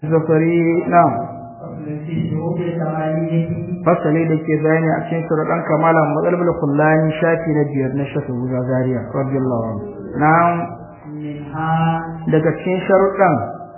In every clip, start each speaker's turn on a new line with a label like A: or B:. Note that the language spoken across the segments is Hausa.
A: zafari na fasali da ke bayani a cikin sharaɗan kamala matsalbul kullani shafi na biyar na shafi guza zariya radiyallahu anhu na daga cikin sharuɗan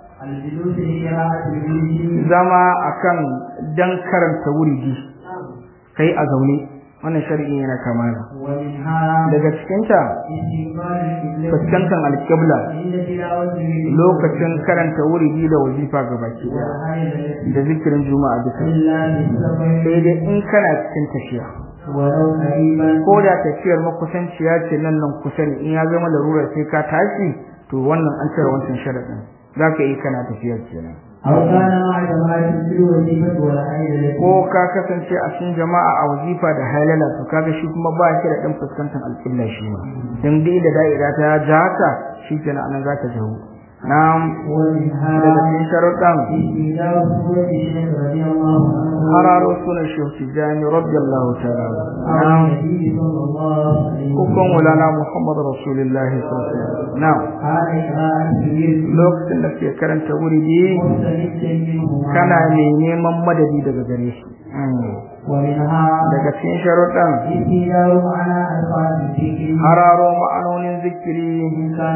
A: zama akan dan karanta wuridi kai a zaune wannan shari'i yana kamala daga cikinta fuskantar alƙibla lokacin karanta wuridi da wazifa ga baki da zikirin juma'a duka sai dai in kana cikin tafiya ko da tafiyar makusanciya ce nan nan kusa ne in ya zama larurar sai ka tashi to wannan an cire wancan sharaɗin za ka yi kana tafiyar kenan ko ka kasance a cikin jama'a a wazifa da halala to kaga shi kuma ba shi da dan fuskantar alƙibla shi ma dan dai da da'ira ta ja haka shi kenan anan zaka jawo na'am daga cikin sharuɗan hararo sunan shehu tijjani radiyallahu ta'ala na'am hukun wulana muhammad rasulullahi sallallahu alaihi wasallam na'am lokacin da ke karanta wuri ne kana mai neman madadi daga gare shi daga cikin sharuɗan hararo ma'anonin zikiri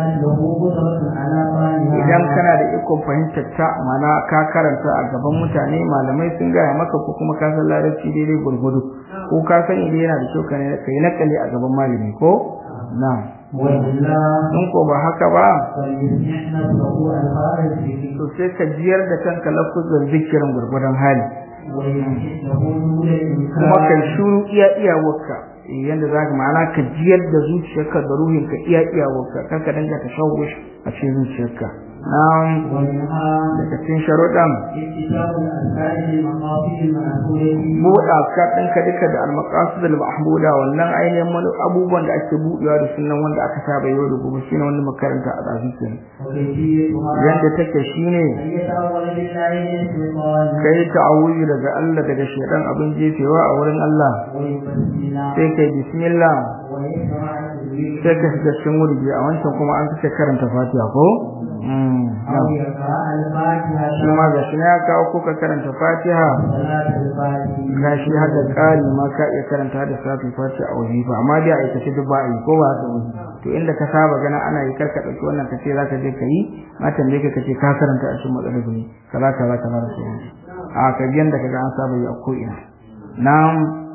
A: idan kana da ikon fahimtar ta mana ka karanta a gaban mutane malamai sun gaya maka ko kuma ka san larabci daidai gurgudu ko ka san idan yana da kyau ka yi nakali a gaban malami ko na'am in ko ba haka ba to sai ka jiyar da kanka lafuzar zikirin gurgudan hali kuma kai shuru iya iyawarka yanda za ka ma'ana ka jiyar da zuciyarka da ruhinka iya iyawarka kar ka danga ta shawo a cikin zuciyarka na'am daga cikin sharuɗan buɗa ka ɗinka duka da almaqasid al-mahmuda wannan ainihin wani abubuwan da ake buɗewa da sunan wanda aka saba yau da gobe shine wanda makaranta a ɗazu ke yadda take shine kai ta'awuzi daga Allah daga shaidan abin jefewa a wurin Allah sai kai bismillah sai ka shiga cikin wurgi a wancan kuma an kace karanta fatiha ko shi ma ga shi ya kawo ko ka karanta fatiha ga shi haka ƙari ma ka iya karanta da safi fatiha a wajifa amma dai a aikace duk ba a yi ko ba haka wani to inda ka saba gana ana yi karka ɗauki wannan kace za ka je ka yi ma tambaye ka kace ka karanta a cikin matsalar ne kaza kaza kaza da sauransu a ka biyan da kaga an saba yi a ko'ina na'am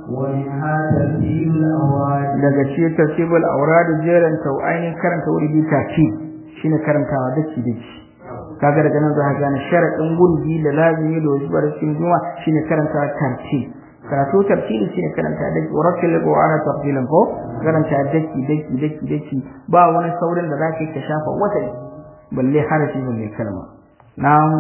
A: daga ce tartibul aurad jeran tau ainihin karanta wuri bi tartib shine karantawa daki daki kaga daga nan za ka gane sharadin gurbi da lazimi da wajibar cikin juma shine karantawa tartib karatu tartibi shine karanta daki warakil qur'ana tartilan ko karanta daki daki daki daki ba wani saurin da zaka ka shafa wata balle harafi balle kalma na'am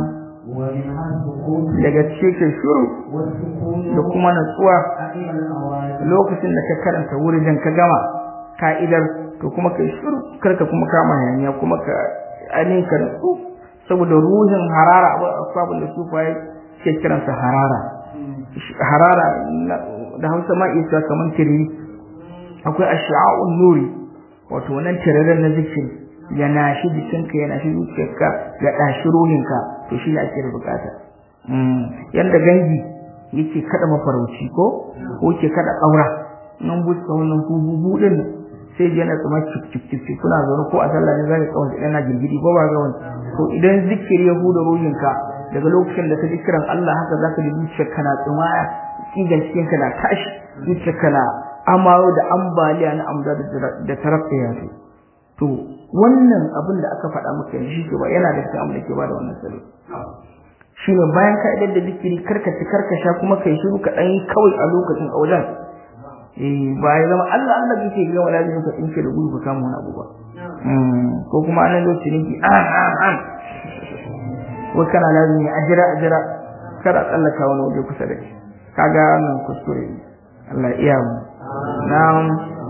A: daga cikin shuru da kuma natsuwa lokacin da ka karanta wurin ka gama ka'idar to kuma kai shuru karka kuma kama hanya kuma ka ainihin ka natsu saboda ruhin harara akwai da su faye ke kiransa harara harara da hausa ma isa kamar tiriri akwai asha'un nuri wato wannan tiririn na zikiri ya nashi jikinka ya nashi zuciyarka ya ɗashi ruhinka to shi ne ake da bukata yanda gangi yake kada mafarauci ko ko yake kada ƙaura nan buska wannan bubu din sai ji yana tsuma cik cik cik kuna zaune ko a sallah ne zaka kawai yana girgidi ko ba ga wani to idan zikiri ya huda ruhinka daga lokacin da ka ji kiran Allah haka zaka ji zuciyarka na tsuma tsigan cikinka na tashi zuciyarka na amayo da ambaliya na amda da tarafiya to wannan abin da aka faɗa maka yanzu shi ba yana da cikin da ke bada wannan salo shine bayan ka idan da zikiri karkace karkasha kuma kai shiru ka dan kawai a lokacin a wajen eh ba ya zama Allah Allah kike ga wala zai ka tsinke da gudu ka samu wani abu ba ko kuma anan lokacin ki ah ah ah wa kana lazimi ajira ajira kada tsallaka wani waje kusa da shi kaga nan kuskure Allah iya mu na'am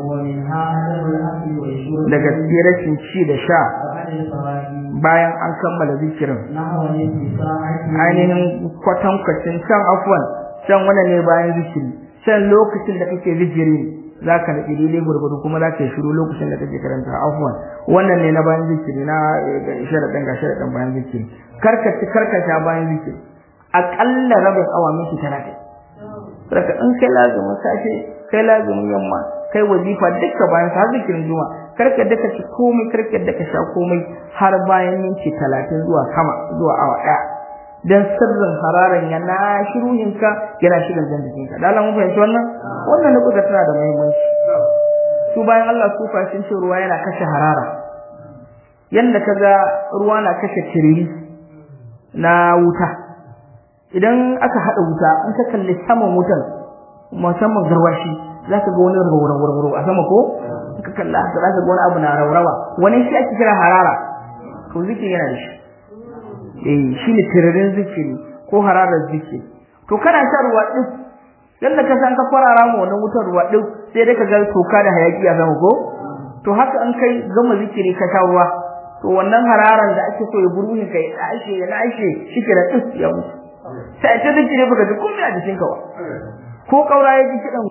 A: daga rashin ci da sha bayan an kammala zikirin ainihin kwatankwacin can afwan can wani ne bayan zikiri can lokacin da kake zikiri za ka naɗi daidai gwargwado kuma za ka yi shiru lokacin da kake karanta afuwan wannan ne na bayan zikiri na sharaɗin ga sharaɗin bayan zikiri karkaci karkasha bayan zikiri aƙalla rabin awa minti talatin saboda in kai lazumin safe kai lazumin yamma kai wazifa dukka bayan sa zikirin juma karka daka ci komai karka daka sha komai har bayan minti talatin zuwa sama zuwa awa ɗaya dan sirrin hararan ya na shiruhinka yana shirin jan jikinka da Allah mun fahimci wannan wannan nukuta tana da muhimmanci su bayan Allah su fashin ce ruwa yana kashe harara yanda kaga ruwa na kashe tiriri na wuta idan aka hada wuta an ka kalli saman wutan musamman garwashi zaka ga wani rawarawa a sama ko ka kalla haka zaka ga wani abu na rawarawa wani shi ake kira harara to zikiri yana da shi eh shine tiririn zikiri ko hararar zikiri to kana sha ruwa din yanda ka san ka kwarara mu wannan wutar ruwa din sai dai ka ga toka da hayaki a sama ko to haka an kai gama zikiri ka sha ruwa to wannan hararan da ake so ya burbuhin kai da ake ya lashe shike da tsis ya mutu sai ta zikiri baka ji komai a jikin ka ba ko kaura ya ji kidan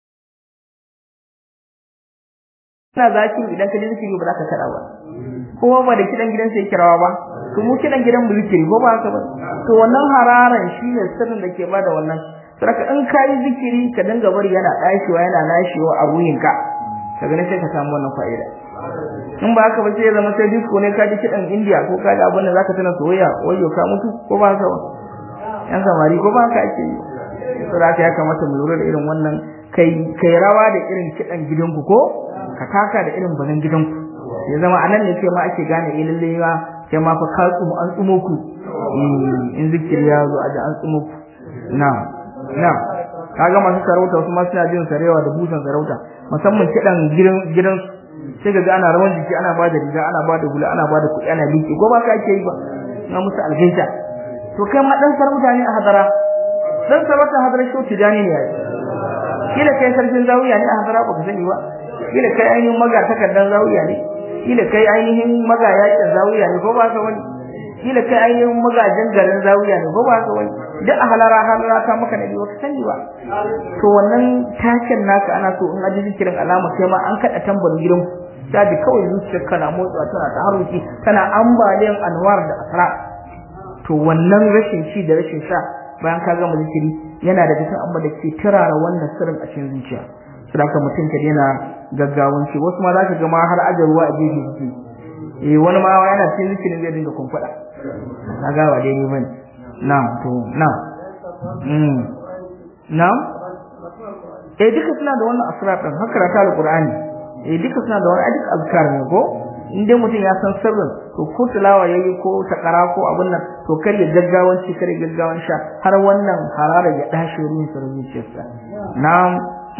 A: ina zaki idan ka ji zikiri ba za ka kada ba ko ba da kidan gidan sai kirawa ba to mu kidan gidan mu zikiri ko ba haka ba to wannan hararan shine sirrin da ke bada wannan saraka in kai zikiri ka dinga bari yana dashiwa yana nashiwa a ruhinka kaga ne sai ka samu wannan fa'ida in ba haka ba sai ya zama sai disco ne ka ji kidan India ko ka ji abin da zaka tana soyayya wayo ka mutu ko ba haka ba yan samari ko ba haka ake yi saraka ya kamata mu lura da irin wannan kai kai rawa da irin kidan gidanku ko ka taka da irin bazan gidanku ya zama anan ne sai ma ake gane eh lalle ma sai ma fa ka tsumu an tsumo ku in zikiri ya zo a ji an tsumo ku na na kaga masu sarauta wasu ma suna jin sarewa da busan sarauta musamman kidan gidan gidan sai ga ana rawan jiki ana bada riga ana bada hula ana bada kuɗi ana liki ko ba ka ake yi ba na musu algaita to kai ma dan sarauta ne a hadara dan sarauta hadara shi tijani ne yayi kila kai sarkin zawiya ne a hadara ba ka sani ba kila kai ainihin maga takardan zawiya ne kila kai ainihin maga yakin zawiya ne ko ba ka wani kila kai ainihin magajin garin zawiya ne ko ba ka wani duk a halara halara ta maka nabi baka sani ba to wannan taken naka ana so in aji zikirin alama kai ma an kada tambarin gidan ta ji kawai zuciyar kana motsa tana ta haruki tana ambaliyan anwar da asra to wannan rashin ci da rashin sha bayan ka gama zikiri yana da cikin abin da ke turara wannan sirrin a cikin zuciya saboda mutum ka daina gaggawan ci wasu ma za ka ga ma har ajar ruwa a gefe suke eh wani ma yana cikin zikirin zai dinga kumfada kaga ba dai ni bane na'am to na'am mm na'am eh duka suna da wannan asrar din haka rata alqur'ani eh duka suna da wannan duk azkar ne ko in dai mutum ya san sirrin to ko tilawa yayi ko takara ko abun nan to kar ya gaggawan ci kar ya gaggawan sha har wannan harara ya dashi ruhin sa zuciyarsa na'am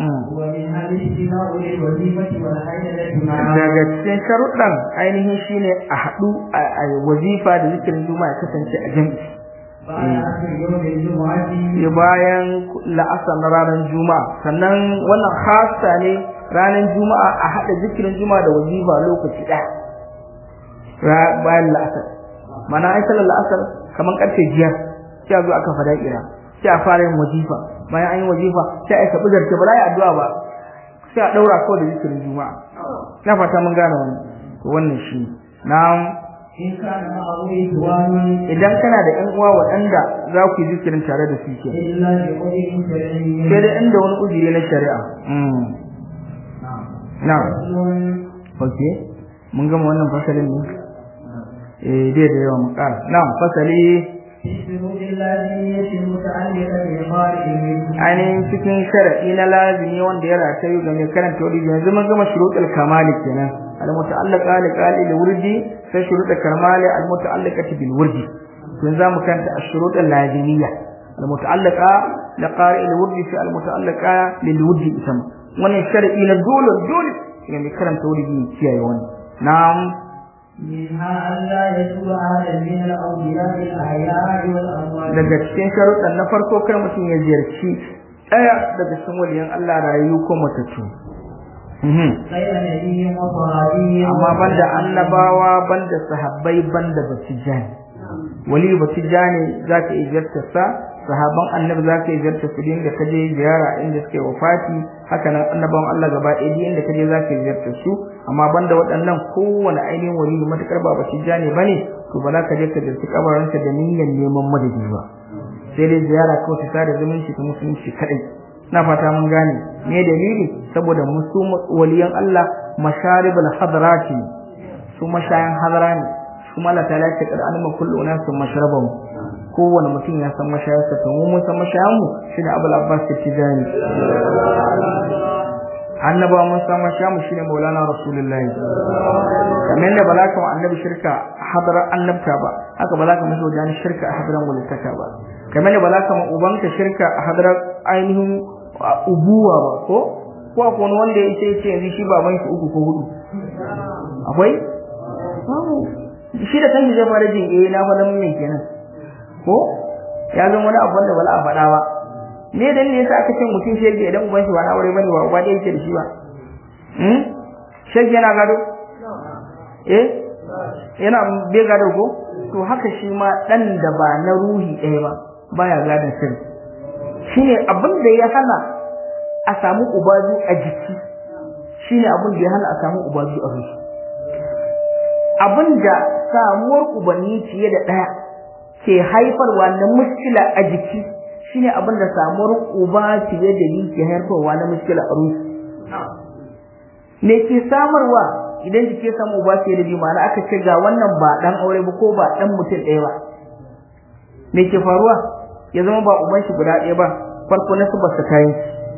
A: daga cikin sharuɗan ainihin shine a haɗu a wazifa da zikirin juma'a kasance a jami'i bayan la'asar na ranar juma'a sannan wannan hasa ne ranar juma'a a haɗa zikirin juma'a da wazifa lokaci ɗaya bayan la'asar mana ai salar la'asar kamar ƙarfe biyar sai a zo aka fada kira sai a fara yin wazifa bayan an yi wazifa sai a yi sabu zarce ba za a yi addu'a ba sai a ɗaura kawai da zikirin juma'a na fata mun gane wannan to wannan shi na'am idan kana da ƴan uwa waɗanda za ku yi zikirin tare da su ke sai dai inda wani uzuri na shari'a na ok mun gama wannan fasalin ne eh dai da yawa mu ƙara na fasali ainihin cikin sharaɗi na lazimi wanda ya ratayu ga mai karanta wani yanzu mun gama shuruɗul kamali kenan al-muta'allaqa li qali al-wurdi sai shuruɗul kamali al-muta'allaqati bil wurdi yanzu zamu karanta ash-shurut al-lazimiyya al-muta'allaqa li qari al-wurdi fi al-muta'allaqa lil wurdi isam wannan sharadi na dole dole ga mai karanta wurdi kiyaye wannan na'am
B: منها ألا يسوء أحدا من الأولياء الأحياء والأموات
A: daga cikin sharuɗan na farko kar mutum ya ziyarci ɗaya daga cikin waliyan Allah rayu ko matattu
B: غير نبي وصحابي
A: amma banda annabawa banda sahabbai banda batijani wali batijani za ka iya ziyartar sa sahaban annabi za ka yi ziyarta su inda ka je ziyara inda suke wafati haka nan annabawan Allah gaba ɗaya duk inda ka je za ka yi ziyarta su amma banda waɗannan kowane ainihin wali matukar ba bashi jane bane to ba za ka je ka ziyarci kabarinsa da niyyar neman madadi ba sai dai ziyara kawai ta sada zumunci ta musulunci kaɗai na fata mun gane me dalili saboda musu waliyan Allah masharibul hadrati su mashayan hadara ne kuma Allah ta lace kada an ma kullu nasu mashrabahu kowane mutum ya san mashayarsa to mu mun san mashayan mu shine Abul Abbas Tijani annaba mun san mashayan mu shine Maulana Rasulullahi kamar da balaka wa annabi shirka hadara annabta ba haka balaka masa wajen shirka a hadaran walittaka ba kamar da balaka ma ubanka shirka a hadaran ainihin ubuwa ba ko ko akwai wani wanda ya ce ce yanzu shi baban shi uku ko hudu akwai shi da kanshi zai fara jin eh na faɗa mun kenan ko ya zama wani abu wanda wala a faɗa ba me dan ne yasa aka ce mutum shege idan uban shi ba na aure bane ba uba da yake da shi ba hmm shege yana gado eh yana bai gado ko to haka shi ma dan da ba na ruhi ɗaya ba baya gadon sirri shine abin da ya hana a samu ubazu a jiki shine abin da ya hana a samu ubazu a ruhi abin da samuwar ubanni fiye da ɗaya ke haifarwa na muskila a jiki shine abin da samuwar uba fiye da ni ke haifarwa na muskila a ruhi me ke samarwa idan jiki ya samu uba fiye da biyu ma'ana aka ce ga wannan ba dan aure ba ko ba dan mutum ɗaya ba me ke faruwa ya zama ba uban shi guda ɗaya ba farko na su basu kayan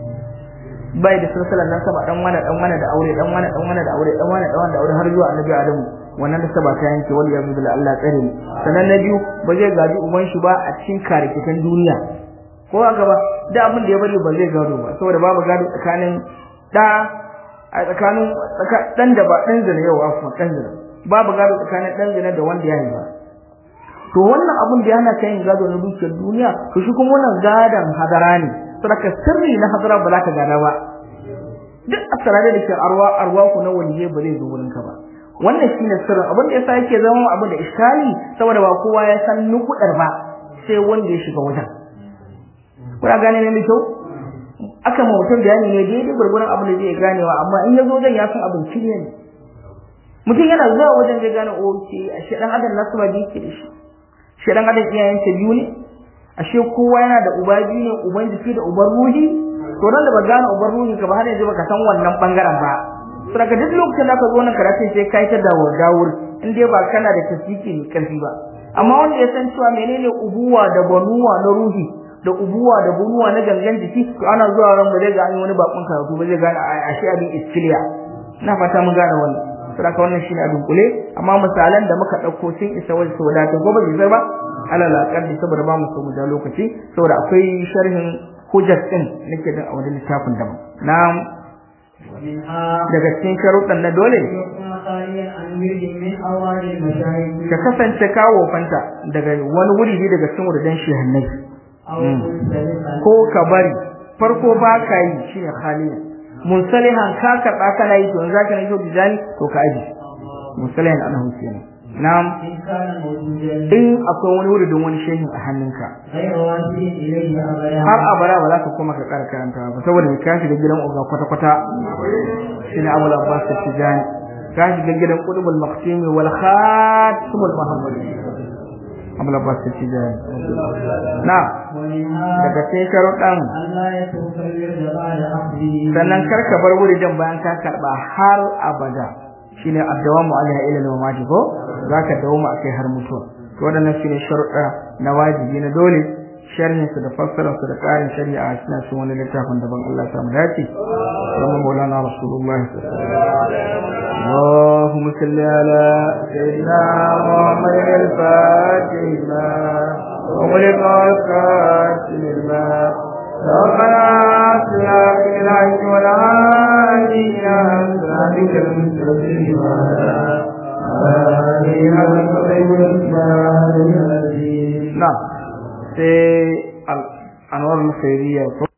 A: bai da silsilar nan saba dan wani dan wani da aure dan wani dan wani da aure dan wani dan wani da aure har zuwa annabi adamu wannan da saba ta yanke wal yazu billah Allah tsare ni sanan na biyu ba zai gaji uban shi ba a cikin karikitan duniya ko a gaba da abin da ya bari ba zai gado ba saboda babu gado tsakanin da a tsakanin dan da ba dan zina yau afwan dan zina babu gado tsakanin dan zina da wanda ya yi ba to wannan abun da yana kai gado na dukiyar duniya to shi kuma wannan gadan hadara ne saboda sirri na hadara ba za ka gada ba duk asarare da ke arwa arwa ku na waliye ba zai zo wurin ka ba wannan shine sirrin abin da yasa yake zama abu da iskali saboda ba kowa ya san nukudar ba sai wanda ya shiga wajen kuna gane ne mai kyau aka ma mutum bayani ne daidai gurgurun abin da zai ganewa amma in ya zo wajen ya san abin shirye ne mutum yana zuwa wajen zai gane oke ashe dan adam nasu ba da yake da shi shi dan adam iyayensa biyu ne ashe kowa yana da uba biyu ne uban jiki da uban ruhi to dan da ba gane uban ruhi ka ba har yanzu baka san wannan bangaren ba saboda duk lokacin da ka zo nan karatu sai kai ta dawo dawur in dai ba kana da tasiki ne karfi ba amma wanda ya san cewa menene ubuwa da banuwa na ruhi da ubuwa da bunuwa na gangan jiki to ana zuwa ran ba zai ga an yi wani bakon karatu ba zai gane ashe abin iskiliya ina fata mun gane wannan saboda wannan shine abin kule amma misalan da muka dauko sun isa wajen su wadata gobe bai ba alal aqalli saboda ba mu so mu da lokaci saboda akwai sharhin hujjat din nake din a wajen littafin da na daga cikin sharuɗan na dole ka kasance kawo fanta daga wani wuri ne daga cikin wurin shehannai ko ka bari farko ba ka yi shine khaliya munsalihan ka karɓa kana yi to za ka na yau bijani to ka aji munsalihan ana kenan na'am in akwai wani wuri don wani shehin a hannunka har abara ba za ka koma ka ƙara karanta ba saboda ka shiga gidan uga kwata-kwata shi ne abul abbas tijani ka shiga gidan qutbul maqsimi wal khatimul muhammadi abul abbas tijani na daga cikin sharuɗan sannan kar ka bar wuri dan bayan ka karɓa har abada shine addawamu alaiha ila al-mamati ko zaka dawoma akai har mutuwa to wadannan shine sharuɗa na wajibi na dole sharhin su da fassarar su da ƙarin shari'a suna cikin wani littafin daban Allah ya samu dace kuma maulana rasulullahi اللهم صل على سيدنا محمد الفاتح لما وغلق الكاتب الماء ربنا صلاه العيش والعالي يا ذلك المستقيم نعم sai anwar al-khairiyya